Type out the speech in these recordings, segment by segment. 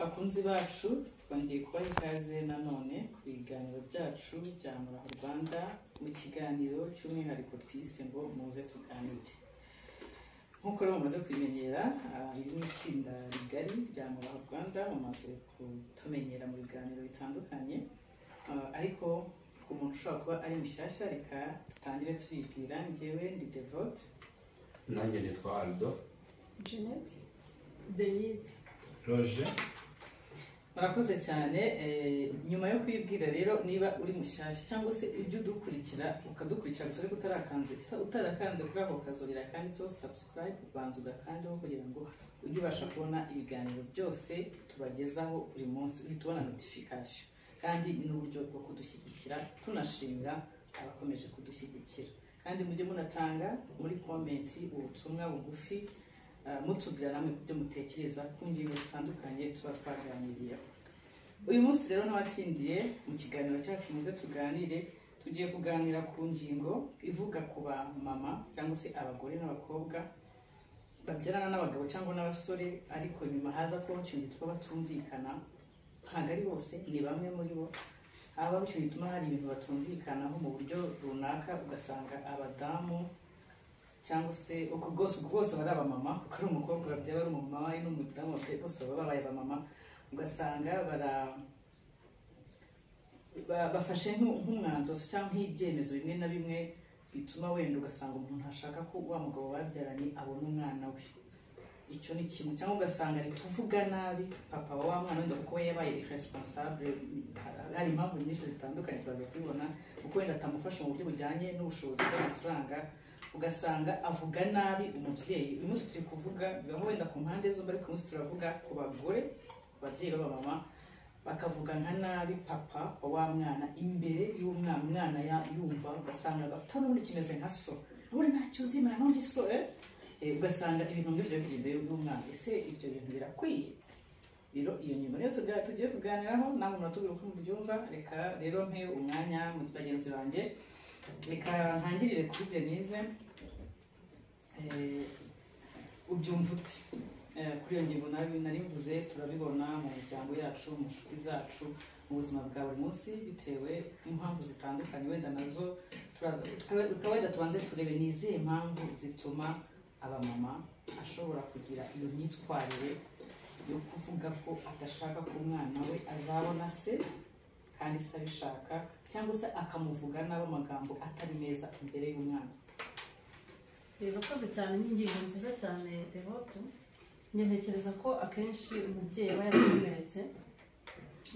Bakunzi bacu twongeye kubaha ikaze nanone ku biganiro byacu bya Muraho Rwanda mu kiganiro cy'umwihariko twise ngo muze tuganire nk'uko rero mumaze kubimenyera ah, iri ni itsinda rigari rya Muraho Rwanda mumaze kutumenyera mu biganiro bitandukanye Ah, ariko ku muntu ushobora kuba ari mushyashya reka dutangire tubibwira njyewe ndi Devote nanjye nitwa aldo Jeanette denise roje murakoze cyane eh, nyuma yo kwibwira rero niba uri mushyashya cyangwa se ujya udukurikira ukadukurikira gusa ariko utarakanze uta- utarakanze kuri ako kazurira kanditseho subscribe ubanza ugakandaho kugira ngo ujye ubasha kubona ibiganiro byose tubagezaho buri munsi uhita ubona notification kandi ni uburyo bwo kudushyigikira tunashimira abakomeje kudushyigikira kandi mujye munatanga muri komenti ubutumwa bugufi ah, mutubwira namwe ku byo mutekereza ku ngingo zitandukanye tuba twaganiriyeho uyu munsi rero n'abatsindiye mu kiganiro cyacu muze tuganire tugiye kuganira ku ngingo ivuga ku ba mama cyangwa se abagore n'abakobwa babyarana n'abagabo cyangwa n'abasore ariko nyuma haza ko cyumva tuba batumvikana ntabwo ari bose ni bamwe muri bo haba icyo bituma hari ibintu batumvikanaho mu buryo runaka ugasanga abadamu cyangwa se uko bwose ubwo bwose baba ari abamama kuko ari umukobwa babyara ari umumama ari n'umudamu babyaye bose baba babaye abamama ugasanga bara ba- bafashe nk'u- nk'umwanzuro se cyangwa nk'ibyemezo bimwe na bimwe bituma wenda ugasanga umuntu ashaka ko wa mugabo babyaranye abona umwana we icyo ni kimwe cyangwa ugasanga ari kuvuga nabi papa wa wa mwana wenda kuko we yabaye iresponsable hari impamvu nyinshi zitandukanye tubaza kubibona kuko wenda atamufasha mu buryo bujyanye n'ubushobozi bw'amafaranga ugasanga avuga nabi umubyeyi uyu munsi turi kuvuga bibaho wenda ku mpande zombi ariko uyu munsi turavuga ku bagore ku babyeyi b'abamama bakavuga nka nabi papa wa wa mwana imbere y'umwana umwana ya- yumva ugasanga atari ubundi kimeze nka so ubundi ntacyo uzimana n'undi so eh? Eh, ugasanga ibintu nk'ibyo biri imbere y'umwana ese ibyo bintu birakwiye rero iyo nyuma rero tuga- tugiye kuganiraho namwe muratubwira uko mubyumva reka rero mpe umwanya mu bagenzi banjye reka ntangirire kuri denise Eh, ubyumva ute Eh, kuri iyo ngingo nabi narivuze turabibona mu miryango yacu mu nshuti zacu mu buzima bwa buri munsi bitewe n'impamvu zitandukanye wenda nazo turaza- tuka- tuka- wenda tubanze turebe ni izihe mpamvu zituma abamama ashobora kugira iyo myitwarire yo kuvuga ko adashaka ko umwana we azabona se kandi se abishaka cyangwa se akamuvuga nabi amagambo atari meza imbere y'umwana birakoze cyane ni ingingo nziza cyane devote njye ntekereza ko akenshi umubyeyi aba yarakomeretse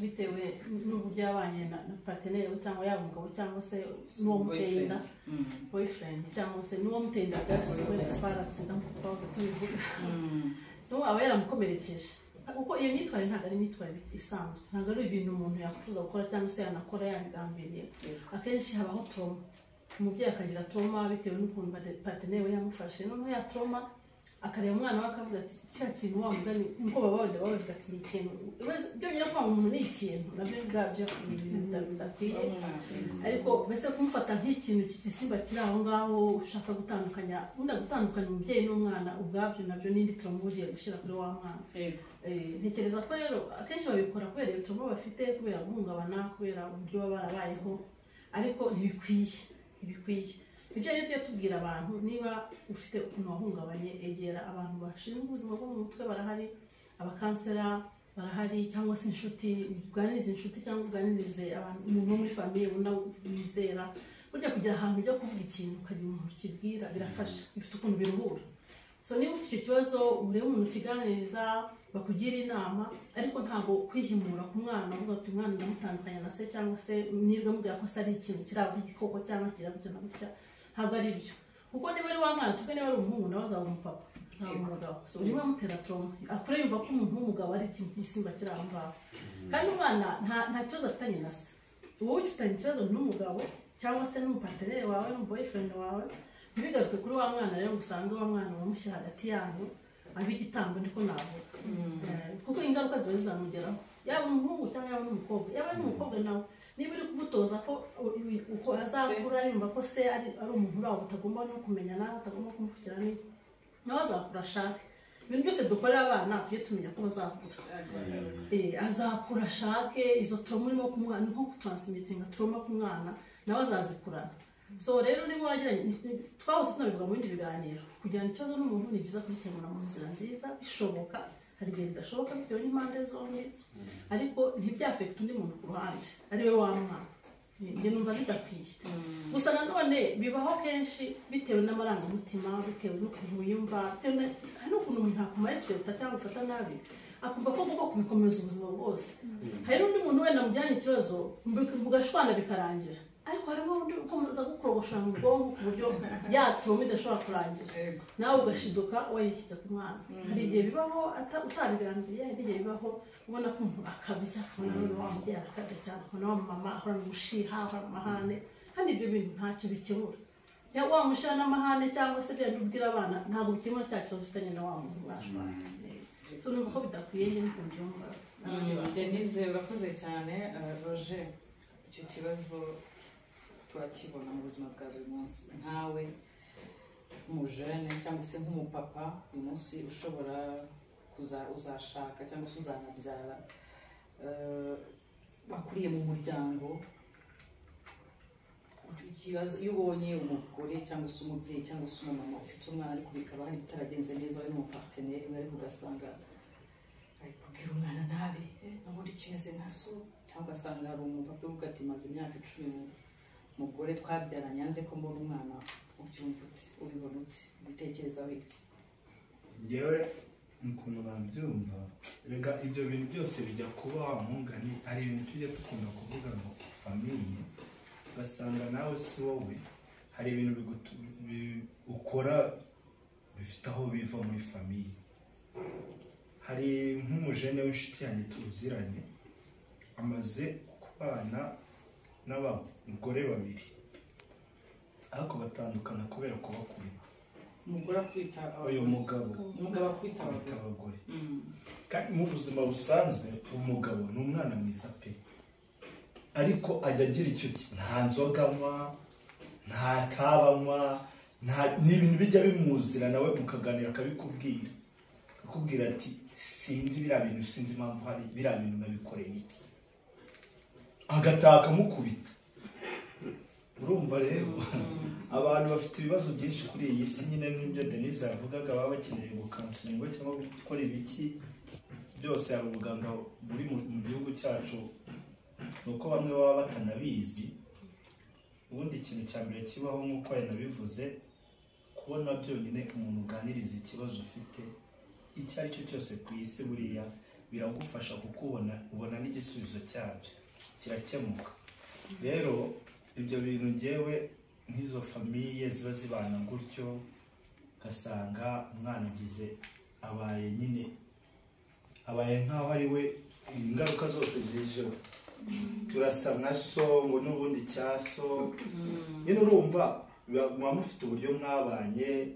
bitewe n'uburyo yabanye na na parteneri we cyangwa yaba umugabo cyangwa se n'uwo muteye inda Mm. boyfriend cyangwa se n'uwo muteye inda jasite wenda parasida nk'uko twahoze tubivuga Mm. n'uwo aba yaramukomerekeje kuko iyo myitwarire ntabwo ari imyitwarire isanzwe ntabwo ari ibintu umuntu yakwifuza gukora cyangwa se yanakora yabigambiriye akenshi habaho trauma umubyeyi akagira trauma bitewe n'ukuntu bade- partenaire we yamufashe noneho ya trauma akareba umwana we akavuga ati cya kintu wa mugani nkuko baba bavuga bavuga ati ni ikintu Wese- byongera kwanga umuntu ni ikintu nabyo ubwabyo ni ibintu bida- bidakwiye ariko mbese kumufata nk'ikintu cy'igisimba kiri aho ngaho ushaka gutandukanya wenda gutandukanya umubyeyi n'umwana ubwabyo nabyo n'indi trauma uba ugiye gushyira kuri wa mwana Yego. Eh, ntekereza ko rero akenshi babikora kubera ibituma bafite kubera guhungabana kubera uburyo baba barabayeho ariko ntibikwiye ntibikwiye ibyo rero tujya tubwira abantu niba ufite ukuntu wahungabanye egera abantu bashinzwe ubuzima bwo mu mutwe barahari abakansera barahari cyangwa se inshuti uganirize inshuti cyangwa uganirize abantu umuntu wo muri famiye ubona wizera burya kugira ahantu ujya kuvuga ikintu ukagira umuntu ukibwira birafasha bifite ukuntu biruhura so niba ufite icyo kibazo urebe umuntu ukiganiriza bakugira inama ariko ntabwo kwihimura ku mwana uvuga ati umwana ndamutandukanya na se cyangwa se mwirwe mubwira ko se ari ikintu kiraba igikoko cyangwa kira gutya na gutya ntabwo ari byo kuko niba ari wa mwana tuvuge niba ari umuhungu nawe azaba umupapa azaba umugabo so urimo amutera trauma akure yumva ko umuntu w'umugabo ari ikintu cy'igisimba kiri aho ngaho kandi umwana nta nta kibazo afitanye na se wowe ugifitanye ikibazo n'umugabo cyangwa se n'umupaterere wawe n'umuboyfriend wawe ntibigaruke kuri wa mwana rero ngo usange wa mwana wamushyira hagati yanyu abe igitambo niko navuga Eh, kuko ingaruka ziba zizamugeraho yaba umuhungu cyangwa yaba n'umukobwa yaba ari n'umukobwa nawe niba uri kumutoza ko u- u- uko azakura yumva ko se ari ari umuntu uraho utagomba no kumenya nawe utagomba kumukurikirana nawe azakura ashake ibintu byose dukorera abana tujye tumenya ko bazakura Eh, azakura ashake izo trauma urimo kumuha ni nko kutransmitinga trauma ku mwana nawe azazikurana so rero niba wageranye twahose tunabivuga mu bindi biganiro kugirana ikibazo n'umuntu ni byiza kugikemura mu nzira nziza bishoboka hari igihe bidashoboka bitewe n'impande zombi ariko ntibyafekite undi muntu ku ruhande ari we wa mwana njye numva bidakwiye gusa nanone bibaho kenshi bitewe n'amarangamutima bitewe n'ukuntu wiyumva bitewe na- hari n'ukuntu umuntu akumara ikiruta cyangwa ufata nabi akumva ko agomba kubikomeza ubuzima bwose hari n'undi muntu wenda mujyana ikibazo mbi- mugashwana bikarangira ariko harimo undi ukomeza gukorogoshora mu bwonko ku buryo yatuma idashobora kurangira Yego. nawe ugashiduka wayishyize ku mwana hari igihe bibaho ata- utabirangiye hari igihe bibaho ubona ko umuntu akabya ubona n'uyu wa mubyeyi arakabya cyane ukabona wa mama ahorana umushiha ahorana amahane kandi ibyo bintu ntacyo bikemura ya wa mushiha n'amahane cyangwa se bya byo ubwira abana ntabwo bikemura cya kibazo ufitanye na wa muntu mwashwana so numva ko bidakwiye njye niko mbyumva n'abandi bantu. denise urakoze cyane eh, roger icyo kibazo turakibona mu buzima bwa buri munsi nkawe nk'umujene cyangwa se nk'umupapa uyu munsi ushobora kuza uzashaka cyangwa se uzanabyara eh, wakuriye mu muryango ikibazo iyo ubonye umugore cyangwa se umubyeyi cyangwa se umumama ufite umwana ariko bikaba hari bitaragenze neza we n'umupateneri we ariko ugasanga ari kubwira umwana nabi eh, n'ubundi kimeze nka so cyangwa asanga hari umupapa uvuga ati maze imyaka icumi mu- umugore twabyaranye yanze ko mbona umwana ubyumva uti ubibona uti ubitekerezaho iki ngewe ukuntu babyumva rega ibyo bintu byose bijya kuba wa mungani hari ibintu tujya dukunda kuvuga ngo famiye ugasanga nawe si wowe hari ibintu bigutu- bi- ukora bifite aho biva muri famiye hari nk'umujene w'inshuti yanjye tuziranye amaze kubana n'abagore babiri ariko batandukana kubera kubakubita umugore akwita uyu mugabo umugabo akwita akubita abagore abagore Mm. kandi mu buzima busanzwe umugabo ni umwana mwiza pe ariko ajya agira icyo ti nta nzoga anywa nta kaba anywa nta- ni ibintu bijya bimuzira nawe mukaganira akabikubwira akakubwira ati sinzi biriya bintu sinzi impamvu hari biriya bintu nabikoreye iki agataha akamukubita urumva rero abantu bafite ibibazo byinshi kuri iyi si nyine nk'ibyo denise yavugaga baba bakeneye gukansiringwa cyangwa gukora ibiki byose hari ubuganga buri mu mu gihugu cyacu ni uko bamwe baba batanabizi ubundi ikintu cya mbere kibaho nk'uko yanabivuze kubona byonyine umuntu uganiriza ikibazo ufite icyo ari cyo cyose ku isi buriya biragufasha kukubona ubona n'igisubizo cyabyo kirakemuka rero ibyo bintu ngewe nk'izo famiye ziba zibana gutyo ugasanga umwana agize abaye nyine abaye nk'aho ari we ingaruka zose zijeho turasa nka so ngo n'ubundi cya so nyine urumva biba- muba mufite uburyo mwabanye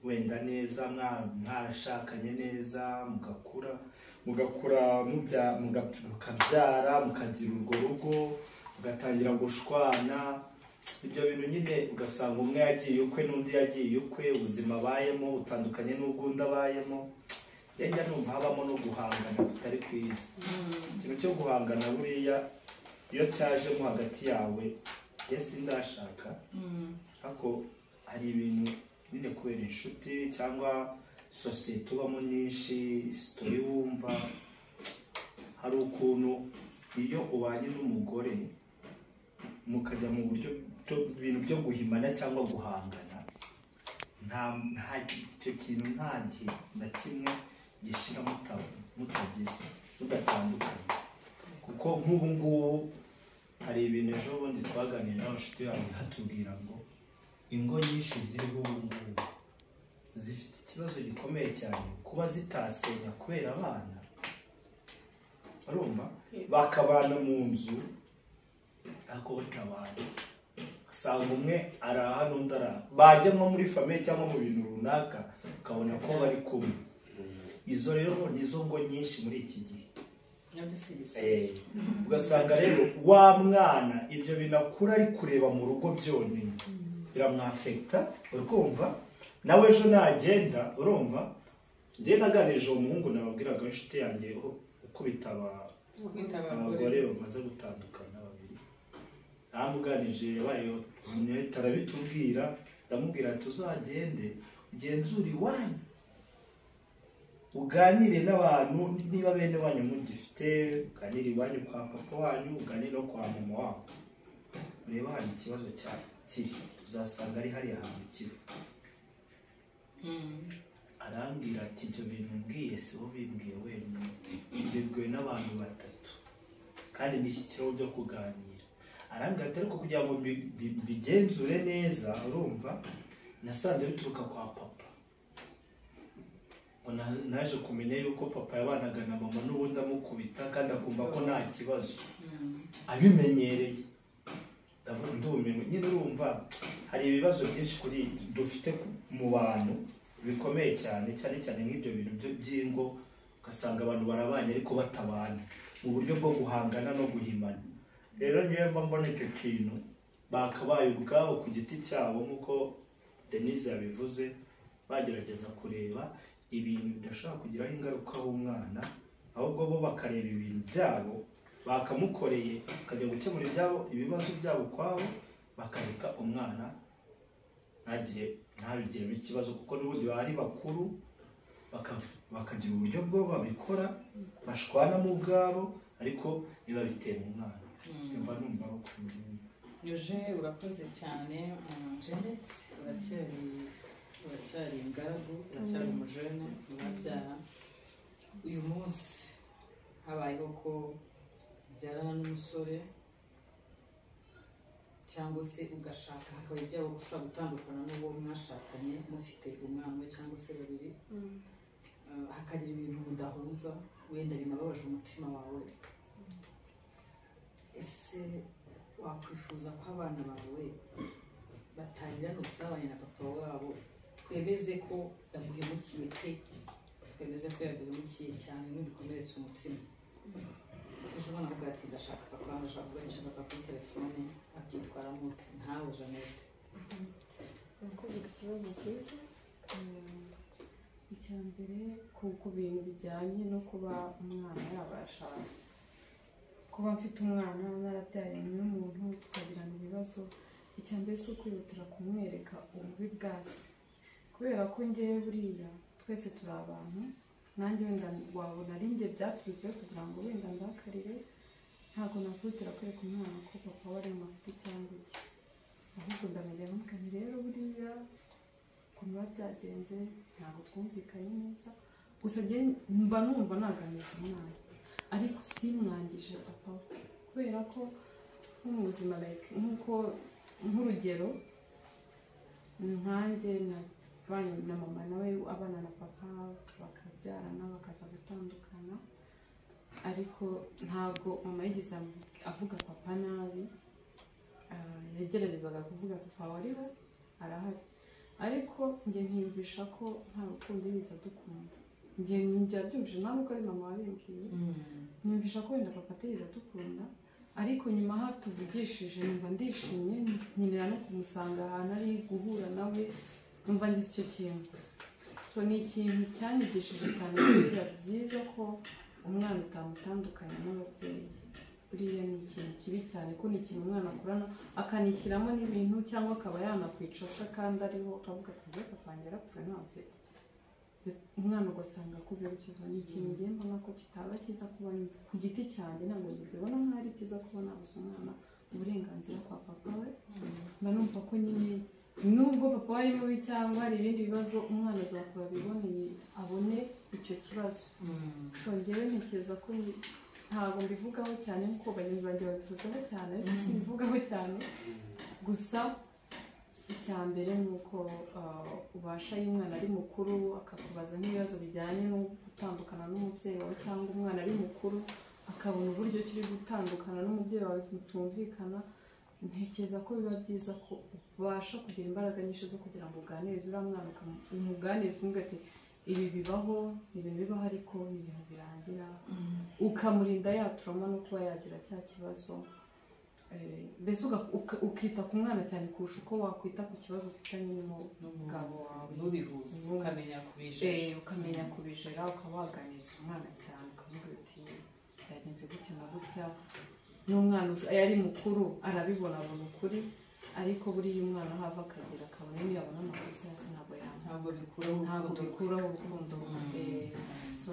wenda neza mwa- mwarashakanye neza mugakura mugakura mubya- muga- mukabyara mukagira urwo rugo mugatangira gushwana ibyo bintu nyine ugasanga umwe yagiye ukwe n'undi yagiye ukwe ubuzima abayemo butandukanye n'ubw'undi abayemo njye njya numva habamo no guhangana kutari kwiza ikintu cyo guhangana buriya iyo cyajemo hagati yawe yesi ndashaka Mm. ariko hari ibintu nyine kubera inshuti cyangwa sosiyete ubamo nyinshi sitori wumva hari ukuntu iyo ubanye n'umugore mukajya mu buryo byo- bintu byo guhimana cyangwa guhangana nta nta icyo kintu nta gihe na kimwe gishira muta- mutagize mudatandukanye kuko nk'ubu ngubu hari ibintu ejo bundi twaganiriye n'abashuti banjye hatubwira ngo ingo nyinshi ziriho ubu ngubu zifite ikibazo gikomeye cyane kuba zitasenya kubera abana barumva bakabana mu nzu ariko batabana usanga umwe araha n'undi araha bajyamo muri famiye cyangwa mu bintu runaka ukabona ko bari kumwe izo rero nizo ngo nyinshi muri iki gihe nabyo si igisubizo Eh, ugasanga rero wa mwana ibyo bintu akura ari kureba mu rugo byonyine biramwafekita urumva nawe ejo nagenda urumva njye naganirije uwo muhungu nababwiraga inshuti yanjye uho- ukubita aba- kwita abagore abagore bamaze gutandukana babiri ntamuganije yabaye umwete arabitubwira ndamubwira ati uzagende ugenzure iwanyu uganire n'abantu niba bene wanyu mugifite uganire iwanyu kwa papa wanyu uganire no kwa mama wanyu urebe hano ikibazo cya kiri uzasanga ari hariya hantu kiva Mm. arambwira ati ibyo bintu mbwiye si bo bimbwiye wenyine bibwiwe n'abantu batatu kandi n'ishyikiraho byo kuganira arambwira ati ariko kugira ngo mbi- mbi- mbigenzure neza urumva nasanze bituruka kwa papa ngo na- naje kumenya yuko papa yabanaga na mama n'ubundi amukubita kandi akumva ko nta kibazo Mm. abimenyereye ndavuga ndumiwe nyine urumva hari ibibazo byinshi kuri dufite ku- mu bantu bikomeye cyane cyane cyane nk'ibyo bintu byo- by'ingo ugasanga abantu barabanye ariko batabana mu buryo bwo guhangana no guhimana rero niyo mba mbona icyo kintu bakabaye ubwabo ku giti cyabo nk'uko denise yabivuze bagerageza kureba ibintu bidashobora kugiraho ingaruka w'umwana ahubwo bo bakareba ibintu byabo bakamukoreye bakajya gukemura ibyabo ibibazo byabo ukwabo bakareka umwana ntagire ntabigiremo ikibazo kuko n'ubundi baba ari bakuru baka- bakagira uburyo bwo babikora bashwanamo ubwabo ariko ntibabitera umwana Mm. mba numva bakomeye uje urakoze cyane mm, Janet uracyari uracyari ingaragu uracyari umujene murabyara uyu munsi habayeho ko ubyarana n'umusore cyangwa se ugashaka hakaba ibyago ko ushobora gutandukana n'uwo mwashakanye mufite umwana umwe cyangwa se babiri Uh, hakagira ibintu mudahuza wenda binababaje umutima wawe ese wakwifuza ko abana bawe batangirana ubusabane na papa wabo twemeze ko yaguhemukiye pe twemeze ko yaguhemukiye cyane n'ibikomeretsa umutima ejo ubona avuga ati ndashaka papa wanjye ashaka kuganisha papa kuri telefone abyitwaramo ute ntawe janete murakoze ku kibazo cyiza Mm, icya mbere ku ku bintu bijyanye no kuba umwana yabasha kuba mfite umwana narabyaranye n'umuntu tukagirana ibibazo icya mbere si ukwihutira kumwereka ububi bwa se kubera ko ngewe buriya twese turi abantu nanjye wenda wabona ari njye byaturutseho kugira ngo wenda ndakarire ntabwo nakwihutira kwereka umwana ko papa we arimo afite icyango cye ahubwo ndamenya ntukane rero buriya ukuntu biba byagenze ntabwo twumvikanye neza gusa njye mba numva naganiriza umwana ariko simwangije papa we. kubera ko nko mu buzima like nk'uko nk'urugero nkanjye nabanye na mama nawe abana na papa bakabyarana bakaza gutandukana ariko ntabwo mama yigeze avuga papa nabi Ah, yageragezaga kuvuga papa wariho arahari ariko njye nkiyumvisha ko nta rukundo yiza dukunda njye njya byumvisha nawe uko ari mama wabimbwiye nyumvisha ko wenda papa atigeze adukunda ariko nyuma aho tuvugishije numva ndishimye nkenera no kumusanga ahantu ari guhura nawe numva ngize icyo kintu so ni ikintu cyanyigishije cyane biba byiza ko umwana utamutandukanya n'ababyeyi buriya ni ikintu kibi cyane ko ni ikintu umwana akurana akanishyiramo n'ibintu cyangwa akaba yanakwica asa kandi ariho akavuga ati njye papa wanjye arapfuye ntamfite umwana ugasanga akuze gukiza ni ikintu ngiye mbona ko kitaba cyiza kuba ku giti cyanjye ntabwo nkibibona nkaho ari byiza kuba nabuze umwana uburenganzira kwa papa we mba numva ko nyine nubwo papa we ari mubi cyangwa hari ibindi bibazo umwana azakura abiboneye abone icyo kibazo twongewe ntekereza ko ni- ntabwo mbivugaho cyane nkuko bagenzi banjye babivuzeho cyane ariko simbivugaho cyane gusa icya mbere ni uko ah, ubasha iyo umwana ari mukuru akakubaza nk'ibibazo bijyanye no gutandukana n'umubyeyi wawe cyangwa umwana ari mukuru akabona uburyo kiri gutandukana n'umubyeyi wawe mutumvikana ntekereza ko biba byiza ko ubasha kugira imbaraga nyinshi zo kugira ngo uganirize uriya mwana ukamu- umuganirize umubwira ati ibi bibaho ni ibintu bibaho ariko ni ibintu birangira ukamurinda yaturamo no kuba yagira cya kibazo eh, mbese uga- uka- ukita ku mwana cyane kurusha uko wakwita ku kibazo ufitanye n'umugabo wawe ntubihuze Ubu- ukamenya kubijeje Eh, ukamenya kubijera ukaba waganiriza umwana cyane ukamubwira uti byagenze gutya na gutya n'umwana ush- eh, ari mukuru arabibonabona ukuri ariko buriya umwana aho ava akagera akabona niyo yabona amakosa yose ntabwo yanga ntabwo bikuraho ntabwo urukundo bikuraho urukundo eh, so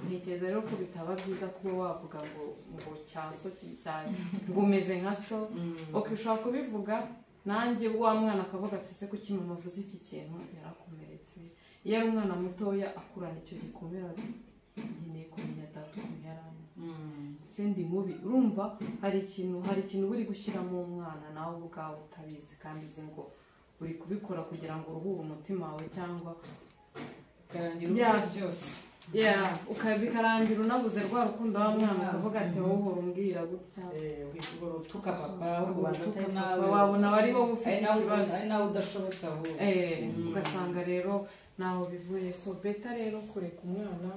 ntekereza rero ko bitaba byiza kuba wavuga ngo ngo cyaso cyane ngo umeze nka so ok ushobora kubivuga nanjye wa mwana akavuga ati se kuki mama avuze iki kintu yarakomeretse iyo ari umwana mutoya akurana icyo gikomere ati nkeneye kumenya data ukuntu yari ameze se ndi mubi urumva hari ikintu hari ikintu uba uri gushyiramo umwana nawe ubwawe utabizi kandi uzi ngo uri kubikora kugira ngo uruhure umutima wawe cyangwa karangira Ya. ubuze byose Yeah, uka- bikarangira unabuze rwa rukundo wa mwana ukavuga ati wowe uhora umbwira gutya utuka papa ubanza Utuka atari papa, nawe wabona wari wowe ufite Ari nawe- ikibazo. ari nawe udashobotse ahubwo Eh, Mm. ugasanga rero ntaho bivuye so beta rero kureka umwana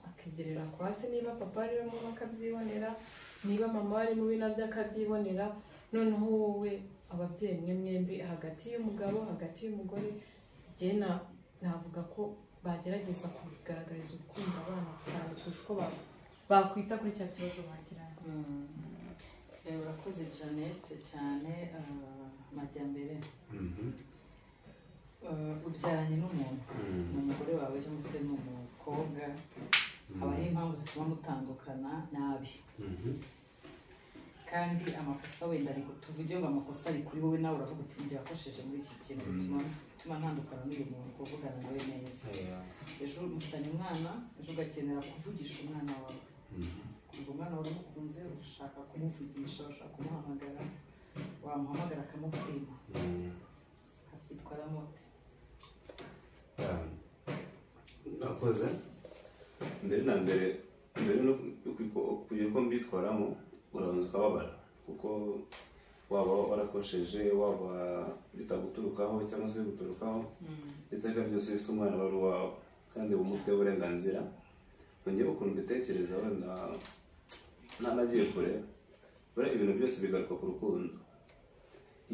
akegerera kwa se niba papa ari we mubi akabyibonera niba mama ari mubi nabyo akabyibonera noneho wowe ababyeyi mwe mwembi hagati y'umugabo hagati y'umugore njye na- navuga ko bagerageza kubigaragariza urukundo abana cyane kurusha uko ba- bakwita kuri cya kibazo bagiranye Mm. Eh, urakoze jeannette cyane ah, amajyambere Ah, ubyaranye n'umuntu ni umugore wawe cyangwa se ni umukobwa habaho impamvu zituma mutandukana nabi kandi amakosa wenda ari tuvuge ngo amakosa ari kuri wowe nawe uravuga uti njye wakoresheje muri iki kintu Mm. bituma bituma ntandukana n'uyu muntu kuvugana nawe neza ejo mufitanye umwana ejo ugakenera kuvugisha umwana wawe ubwo umwana wawe uramukunze urashaka kumuvugisha urashaka kumuhamagara wamuhamagara akamukwima akitwara mote nakoze mbere na mbere mbere no ku- kugira uko mbitwaramo urabanza ukababara kuko waba warakosheje waba bitaguturukaho cyangwa se biguturukaho iteka ryose rifite umwana wari uwawe kandi uba umufiteho uburenganzira ngewe ukuntu mbitekereza wenda ntanagiye kure buriya ibintu byose bigaruka ku rukundo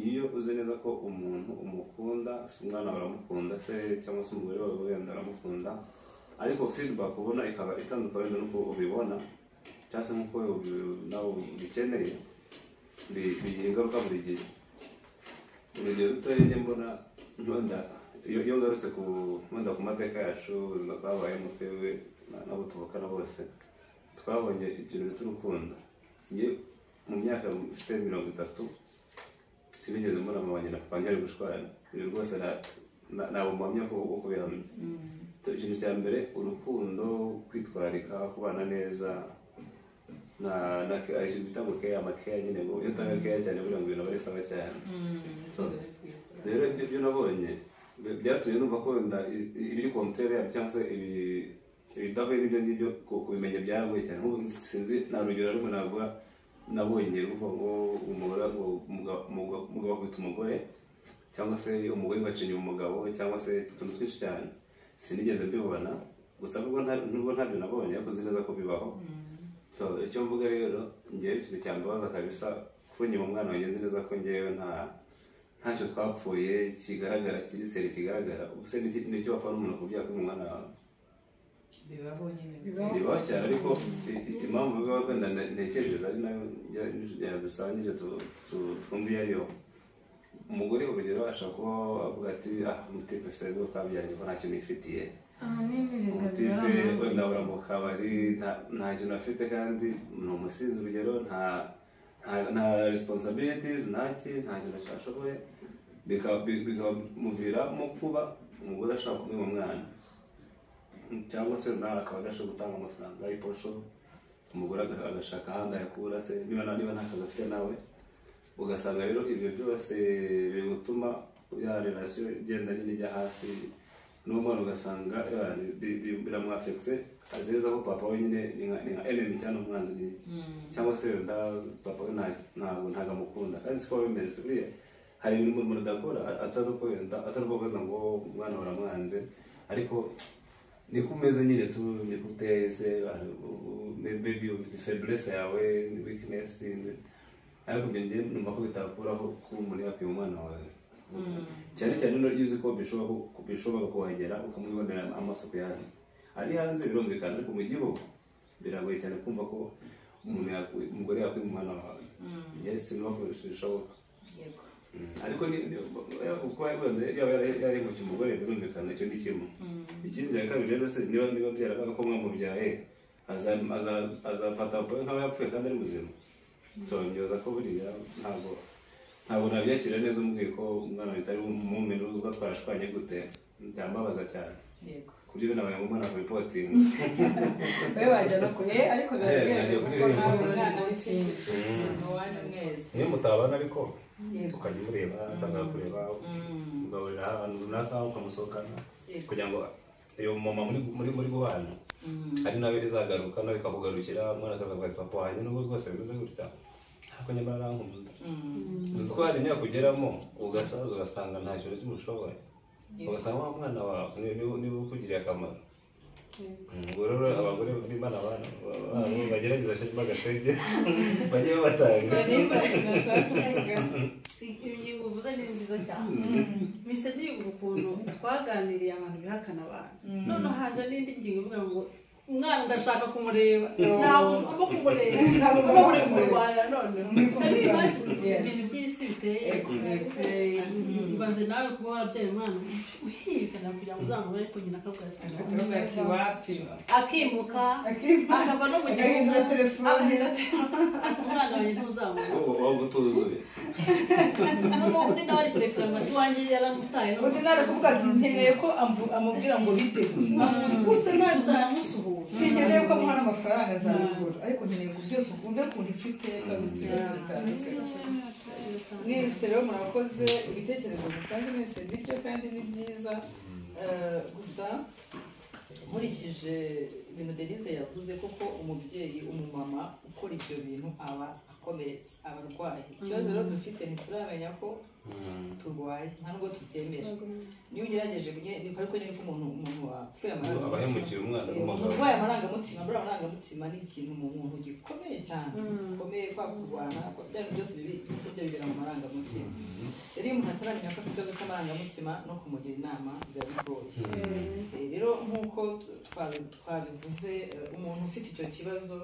iyo uzi neza ko umuntu umukunda se umwana wawe uramukunda se cyangwa se umugore wawe wenda aramukunda ariko feedback ubona ikaba itandukanye wenda n'uko ubibona cyangwa se nk'uko ubi- nawe ubikeneye bi- bigira ingaruka buri gihe urugero rutoya njye mbona wenda iyo iyo ngarutse ku wenda ku mateka yacu ubuzima twabayemo twebwe na- n'abo tuvukana bose twabonye ikintu bita urukundo njye mu myaka mfite mirongo itatu sinigeze mbona mama wanjye na papa wanjye bari gushwana ibi rwose nta- nta- nta bumuhamya bwo bwo kubihamya ikintu cya mbere urukundo kwitwararika kubana neza na na ke- ikintu bita ngo keya amakeya nyine ngo iyo utanga keya cyane buriya ngo ibintu aba ari sawa cyane rero ibyo byo nabonye bi- byatumye numva ko wenda i- i- ibiri kontere yabyo cyangwa se ibi- ibidahuye n'ibyo ngibyo ku- kubimenya byaragoye cyane nk'ubu nsi- sinzi nta rugero rumwe navuga nabonye ruvuga ngo umugore ngo umugabo umugabo- umugabo akubita umugore cyangwa se umugore ngo acinya umugabo cyangwa se utuntu twinshi cyane sinigeze mbibona gusa nubwo nta- nubwo ntabyo nabonye ariko nzi neza ko bibaho so icyo mvuga rero ngewe ikintu cyambabaza kabisa kunyima umwana wanjye nzi neza ko ngewe nta ntacyo twapfuye kigaragara kiri seri kigaragara ubu se niki- nicyo wapfa n'umuntu ku byaha umwana wawe bibaho nyine bibaho cyane ariko i- i- impamvu bibaho wenda ne- ntekereza ari nayo dusangije twumva iyo ariyo umugore urugero ashobora kuba avuga ati ah umutipe se rwo twabyaranye ko nta kintu yifitiye ahanini reka umutipe wenda ura mu kabari nta- nta kintu afite kandi ni umusinzi urugero nta nta- nta responsibilities nta ki nta kintu ashoboye bika- bi- bikamuviramo kuba umugore ashaka kumenya umwana cyangwa se nawe akaba adashobora gutanga amafaranga y'iposho umugore aga- agashaka ahandi ayakura se niba na- niba nta kazi afite nawe ugasanga rero ibyo byose biri gutuma ya relasiyo igenda nyine ijya hasi n'umwana ugasanga ya, bi- bi- biramwafekise azi neza ko papa we nyine ni nka- ni nka enemy cyangwa umwanzi ni iki cyangwa se wenda papa we nta- ntabwo ntabwo amukunda kandi siko biba bimeze buriya hari ibintu umuntu adakora atari uko wenda atari uko wenda ngo umwana baramwanze ariko niko umeze nyine tu niko uteye se hari- u- u- maybe ufite feburese yawe weakness sinzi ariko ibyo ngiye numva ko bitakuraho ko umuntu yakwiba umwana wawe cyane cyane no iyo uzi ko bishobora ku- bishobora kuhagera ukamwibonera amaso ku yandi ari hanze birumvikana ariko mu gihugu biragoye cyane kumva ko umuntu yakwi- umugore yakwiba umwana wawe njyewe sinabakoresha ibishoboka yego Mm. ariko ni- ni- uko yabibanze yaba yara- yarahemukiye umugore birumvikana icyo ni kimwe ikindi cya kabiri rero se niba niba byarabaye ko mwamubyaye aza- aza- azafata pole nk'aho yapfuye kandi ari muzima nsonyoza ko buriya ntabwo ntabwo nabyakira neza umubwiye ko umwana bitari bumumene ubwo twarashwanye gute byambabaza cyane yego kuri we nabaye mu mwana kubipotinga wowe wajya no kure ariko biba Eh, byemewe najya kuko kure. nawe umwana w'ikindi wanyu mwezi niyo mutabana ariko yego ukajya umureba akazakureba ugaburira ahantu runaka ukamusohokana Yego. kugira ngo uyu mama muri muri muri guhana ari nawe bizagaruka nawe bikakugarukira umwana akazavuga ati papa wanjye nubwo rwose bimeze gutya ariko nyamara arankumbuza uzi ko hari imyaka ugeramo ugasaza ugasanga nta kintu cy'umushoboye ugasanga wa mwana wawe ni- ni- niba ukugiriye akamaro Mm, ubwo rero abagore b'imana bana bagerageza bashiremo agatege bajye babatanga neza nashakaga ingingo uvuze ni nziza cyane mise ndiga ukuntu twaganiriye abantu bihakana abantu none haje n'indi ngingo ivuga ngo umwana ndashaka kumureba ntabwo ugomba kumureba ntabwo ugomba kureba mu rwanda none Hari impamvu ibintu by'isi biteye Eh, ibaze nawe kuba warabyaye umwana uhirikana kugira ngo uzamubone ariko nyina akavuga ati akavuga ati wapi akimuka akava no mu gihugu agahindura telefone ati umwana wanjye ntuzamubona waba utuzuye undi nawe ari kurekura amata iwanjye yaramutaye undi nawe kuvuga ati nkeneye ko amvu- amubwira ngo bite gusa gusa nawe gusa yamusuhuza sinkeneye ko amuha n'amafaranga nzabigura ariko nkeneye ngo byose ukunde ukuntu isi iteka bityo ibibazo bitandukanye mwese rero murakoze ibitekerezo mutanze mwese ni byo kandi ni byiza Eh, gusa nkurikije ibintu derize yavuze koko umubyeyi umumama ukora ibyo bintu aba akomeretse aba arwaye ikibazo rero dufite ntituramenya ko turwaye nta nubwo tubyemera niyo ugerageje nye- niko ariko nyine ko umuntu umuntu wapfuye amarangamutima abahemukiye umwana Eh, umuntu w'umugabo urwaye amarangamutima buriya amarangamutima ni ikintu mu muntu gikomeye cyane gikomeye kwa kurwana kwa bya bintu byose bibi burya bibera mu marangamutima rero iyo umuntu ataramenya ko afite ikibazo cy'amarangamutima no kumugira inama biba bigoye Eh, rero nk'uko twabi- twabivuze eh, umuntu ufite icyo kibazo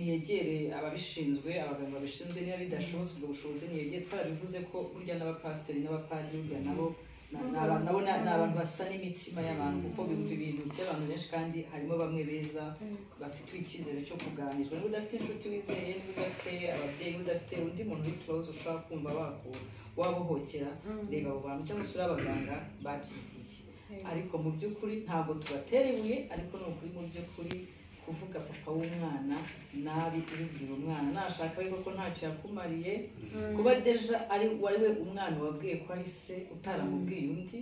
niyegere ababishinzwe abaganga babishinzwe niba bidashobotse ubwo bushobozi niyegere twarabivuze ko burya n'abapasiteri n'abapadiri burya nabo na- ni abantu- nabo na- ni abantu basa n'imitima y'abantu kuko bumva ibintu by'abantu benshi kandi harimo bamwe beza bafite icyizere cyo kuganizwa niba udafite inshuti wizeye niba udafite ababyeyi niba udafite undi muntu uri close ushobora kumva waku wabohokera reba abo bantu cyangwa se uri abaganga babyigiye ariko mu by'ukuri ntabwo tubatera ibuye ariko ni ukuri mu by'ukuri kuvuga papa w'umwana nabi ubibwira umwana nashaka ariko ko ntacyo yakumariye kuba deja ari wari we umwana wabwiye ko ari se utaramubwiye undi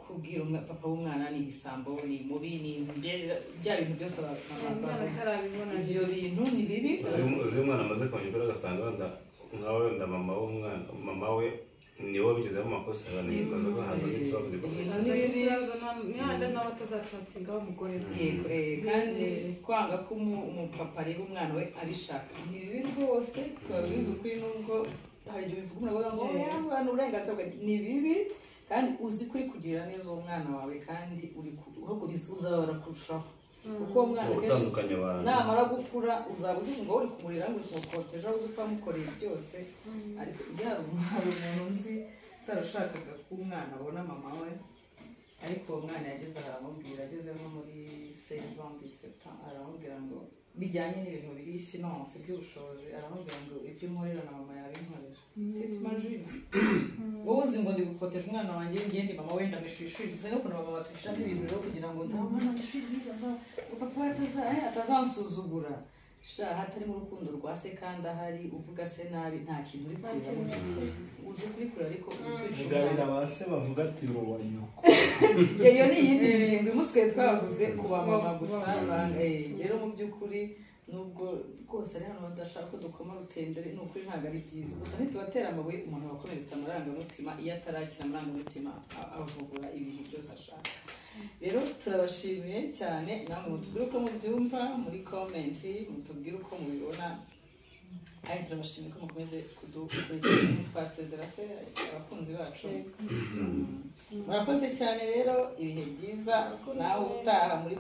kubwira umwa- papa w'umwana ni igisambo ni mubi ni bya- bya bintu byose aba- aba- bavuga. ibyo bintu ni bibi uzi iyo umwana amaze kongera agasanga wenda nka wenda mama w'umwana mama we niwe wabigizemo amakosa banayikoze ko hazamo ikibazo gikomeye yego yego eh, kandi kwanga ko umu- umupapa areba umwana we abishaka ni bibi rwose tubabwiza ukuri nubwo hari igihe bivuga umwana avuga ngo "Oya, umwana uburenganzira bwanjye." ni bibi kandi uzi ko uri kugirira neza uwo mwana wawe kandi uri ku- ahubwo biz- uzababara kurushaho kuko uwo mwana mu kenshi gutandukanya abantu namara gukura uzaba uzi ngo uri kumurira ngo umukoteje uzi uko wamukoreye byose ariko iyo hari umuntu- hari umuntu nzi utarashakaga ko umwana abona mama we ariko uwo mwana yageze aha aramubwira ageze nko muri sezandi seta aramubwira ngo bijyanye n'ibintu biri finance by'ubushobozi aramubwira ngo ibyo unkorera na mama yawe inkorera tetimanjina wowe uzi ngo ndigukoteje umwana wanjye ngende mama wenda ameshuri ishuri gusa n'ukuntu mama batushiramo ibintu rero kugira ngo nta mwana ameshuri mwiza nza ngo papa ataza eh, atazansuzugura sha hatarimo urukundo rwa se kandi ahari uvuga se nabi nta kintu uri kurira mu ntoki uzi kuri kure ariko uri kwica Kugarira umwana ba se bavuga ati ngo wa nyoko iyo ni iyindi ngingo imuswe twavuze ku bamama gusa ba- eh, rero mu by'ukuri nubwo rwose ari hano badashaka ko dukoma rutendere ni ukuri ntabwo ari byiza gusa ntitubatera amabuye umuntu wakomeretse amarangamutima iyo atarakira amarangamutima a- avugura ibintu byose ashaka rero turabashimiye cyane namwe mutubwire uko mubyumva muri komenti mutubwire uko mubibona kandi turabashimiye ko mukomeze kudukurikirana ntitwasezera se abakunzi bacu murakoze cyane rero ibihe byiza nawe utaha muri